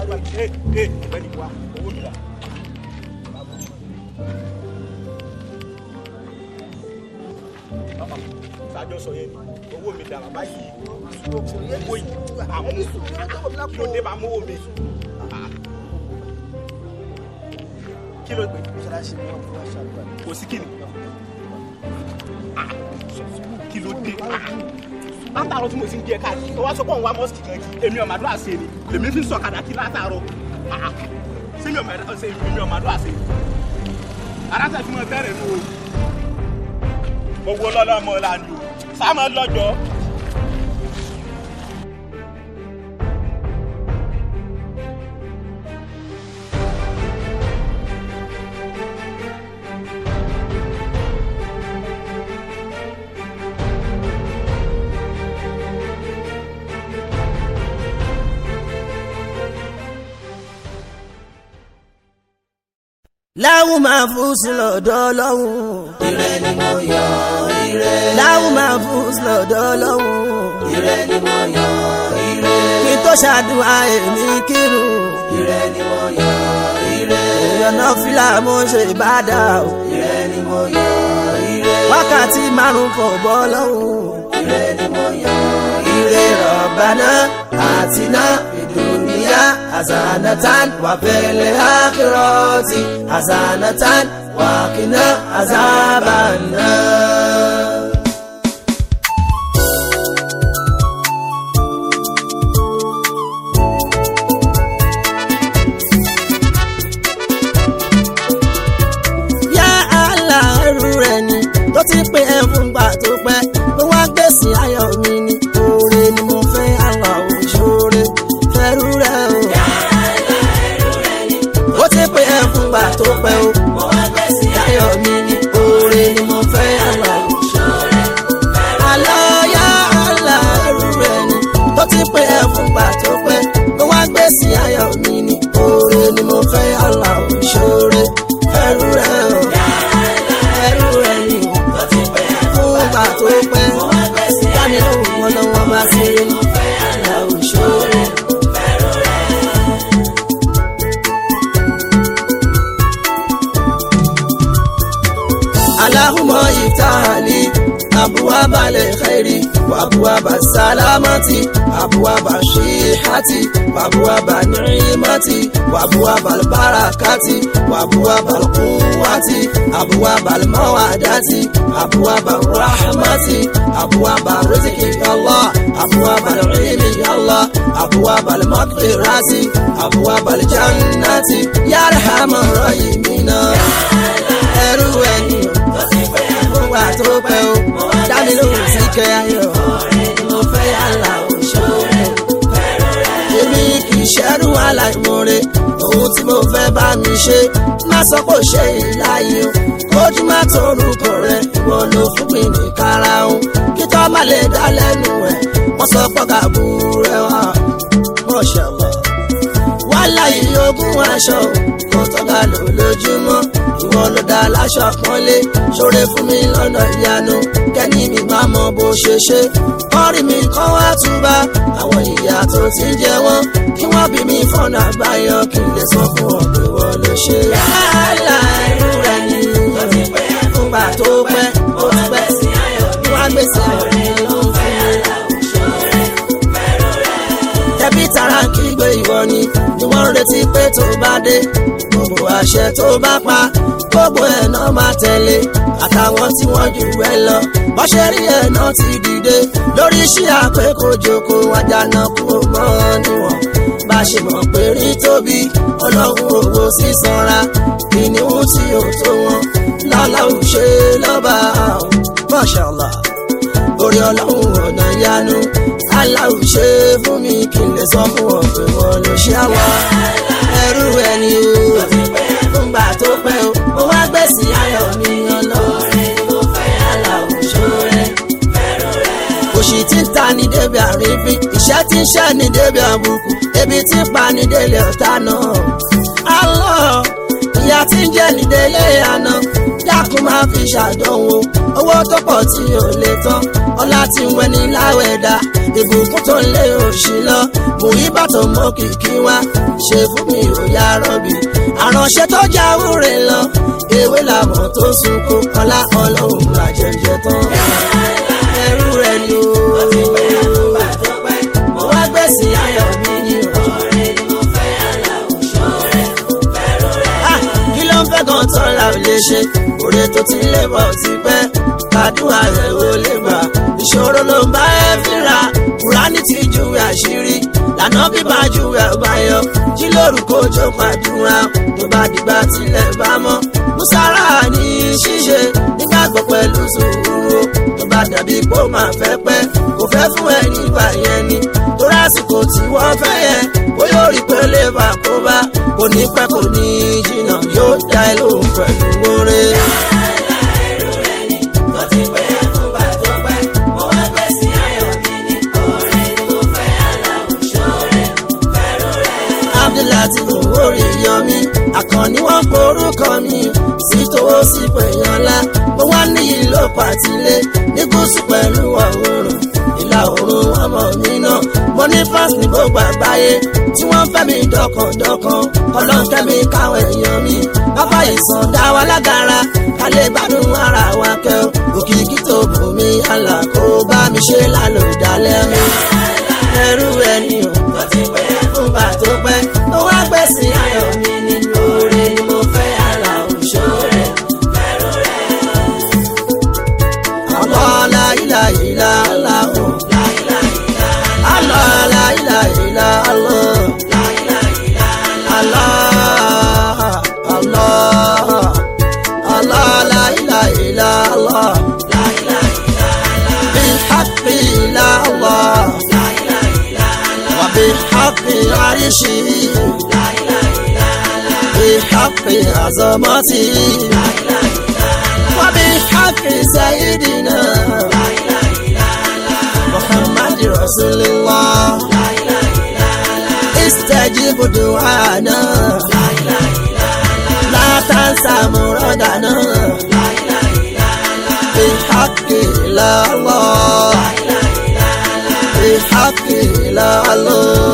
ẹ ẹ ọ̀gbẹ́ni wa owó mi rà. sájọ sọ yẹn owó mi dà bàbá yìí owó yìí àmú kí ló dé bá mú owó mi. kí ló gbé kò sí kíni kí ló dé látàárọ̀ tí mo ti ń jẹ káàkiri tó wá sọ pé òun wá mọ́sìkì kan kí èmi ọ̀mà àdúrà ṣe ni lèmi fi ń sọ̀kadà kí látàárọ̀ ṣé mi ọ̀mà àdúrà ṣe ni èmi ọ̀mà àdúrà ṣe ni aráṣà tí mo bẹ̀rẹ̀ nù o mo wo lọ́lọ́ ọmọ ọ̀la ni o sáà lọ́jọ́. láwù máa fún sí lọ́dọ̀ ọlọ́run. ire ni mo yọ ire. láwù máa fún sí lọ́dọ̀ ọlọ́run. ire ni mo yọ ire. kí tó ṣàdúrà èmi kírun. ire ni mo yọ ire. èèyàn náà fìlà mo ṣe ìbádà o. ire ni mo yọ ire. wákàtí márùn-ún kò bọ́ lọ́hùn. ire ni mo yọ ire. Rabbana atina dunia hasanatan wa fil akhirati hasanatan wa qina azaban nar. yá àlà ẹrú rẹ̀ ni tó ti pé ẹ fún gbà tó pẹ́ ló wá gbèsè ayọ̀ mi ni oore ni mo fẹ́ àlà òṣòre fẹ́rú rẹ̀ o. ó ti pé ẹ fún gbà tó pẹ́ o mo wá gbèsè ayọ̀ mi ni oore ni mo fẹ́ àlà òṣòre. àlọ́ yá àlà ẹrú rẹ̀ ni tó ti pé ẹ fún gbà tó pẹ́ ló wá gbèsè ayọ̀ mi ni oore ni mo fẹ́ àlà òṣòre fẹ́rú rẹ̀ o ẹrú rẹ̀ ni fún ìgbà tó pẹ́ dáni lóhùn wọn lọ́wọ́ bá ṣe àlà òṣòro. اللهم افتح لي أبواب الخير وأبواب السلامة أبواب الصحة وأبواب النعمة وأبواب البركة وأبواب القوة أبواب المودة أبواب الرحمة أبواب الرزق يا الله أبواب العلم يا الله أبواب المغفرة أبواب الجنة يا أرحم الراحمين ẹrú ẹni fún wa tó pẹ́ o dámi lóhùn sí kẹ́ ayọ̀ mo fẹ́ yàrá òṣòro èmi kì í ṣẹ́rú aláìmoore ohun tí mo fẹ́ bá mi ṣe má sọ pé ó ṣe ìláyé o ojú má torúkọ rẹ ìwọ ló fún mi ní karahun kí tó má lè dá lẹ́nu ẹ̀ wọ́n sọ pé kàbú rẹ wá mọ̀ṣẹ̀lọ̀ wàhálà yìí ogún aṣọ kò tọ́ka lò lójúmọ́ ìwọ ló dá láṣọ pọ́nlé ṣoore fún mi lọ́nà ìyanu kẹ́ni mi máa mọ bó ṣe ṣe kọ́rí mi kọ́ wá túbá àwọn ìyá tó ti ń jẹ wọ́n kí wọ́n bí mi fọ́nà àbáyọ kí n lè sọ fún ọ pé wọ́n ló ṣe. yálà irú rẹ̀ ni fúngbà tó pẹ́ ó ti pẹ́ wọ́n á gbèsè ọ̀rẹ́ ló ń fún mi tẹbí tara kígbe ìwọ ni ni wọ́n ń retí pé tó bá dé gbogbo àṣẹ tó bá pa gbogbo ẹ̀ náà máa tẹ̀lé àtàwọn tí wọ́n jù ẹ lọ bọ́ṣẹ́ rí ẹ̀ náà ti dìde lórí iṣẹ́ àpékòjòkó àjànà kúrò mọ́ níwọ̀n bá ṣe mọ̀ pé rí tóbi ọlọ́run owó sísanra kìnìún tí ò tó wọn lọ́lá ò ṣe lọ́ba Mashallah orí ọlọ́run ọ̀nà ìyanu aláwọ̀ ṣe fún mi kí n lè sọ fún wọn pé wọn ló ṣe àwọn ẹrú ẹni o fúngbà tó pẹ́ o mo wá gbèsè ayọ̀ mi ọlọ́run mo fẹ́ aláwọ̀ ṣọ́rẹ́ òṣì tí ń ta ní débi àrífín ìṣẹ́ tí ń ṣẹ́ ní débi àbùkù ebi tí ń pa ní délé ọ̀tá náà. Allah ìyá tí ń jẹ́ ní délé àná dákun máa fi ṣàdánwò owó tó pọ̀ tí ò lè tán ọlá tí ń wẹni láwẹ̀dá ìbùkún tó ń lé òṣì lọ mú ìbátan mọ kìkì wá ṣe fún mi ò yá rọ́bì àránṣẹ́ tó jáwúre lọ ewé làwọn tó sunkún ọlá ọlọ́run àjẹjẹ tán ẹrú rẹ ni o. mo wá gbèsè ayọ̀ mi ní ọ̀rẹ́ ni mo fẹ́ aláwọ̀ ṣọ́rẹ́ fẹ́rù rẹ̀. kí ló ń fẹ́ kan tán la ò lè ṣe òde tó ti lè bọ̀ ti pẹ́ kàdúrà rẹ̀ ò lè gbà ìṣòro ló ń bá ẹ fínra kùránì ti júwe àṣírí lànà bíbá júwe àbáyọ jí lórúkọ ojú pàdúrà tó bá dìgbà tilẹ̀ bá mọ́ musara ní ṣíṣe nígbàgbọ́ pẹ̀lú sùúrù tó bá dàbí pé ó máa fẹ́ pẹ́ kò fẹ́ fún ẹ nígbà yẹn ni torí àsìkò tí wọ́n fẹ́ yẹn ó yóò rí pé lè bá kó bá kò ní pẹ́ kò ní jìnnà yóò dá ẹ lóhùn pẹ̀lú oore. abdulhati owórí yọmí àkànní wọn porúkọ mi sí tówó sí pèyànlá mo wá ní ìlú pàtílé ní gúúsù pẹ̀lú ọ̀húnrún ìlà oòrùn ọmọ mi náà mo ní fans ní gbogbo àgbáyé tí wọ́n fẹ́ mi dọ̀kàndọ̀kàn ọlọ́nkẹ́ mi káwọn èèyàn mi bàbá ìsàn dá wa lágara ká lè gbádùn ara wa kẹ́ ọ́ òkìkí tó bù mí àlà kó bá mi ṣe lálòdálẹ́ mi ẹrú ẹni o tó ti pẹ́ fúngbà tó pẹ́ tó wá gbèsè ayọ̀ mi nínú oore ni mo fẹ́ àlà òṣòre fẹ́rù rẹ̀. Allah la ilaha illa Allah o. Allah la ilaha illa Allah. Allah Allah Allah la ilaha illa Allah. بالحق إلا الله وبحق عرشه بحق عظمته وبحق سيدنا محمد رسول الله استجب دعانا لا تنسى مرادنا بحق لا الله بحق لا الله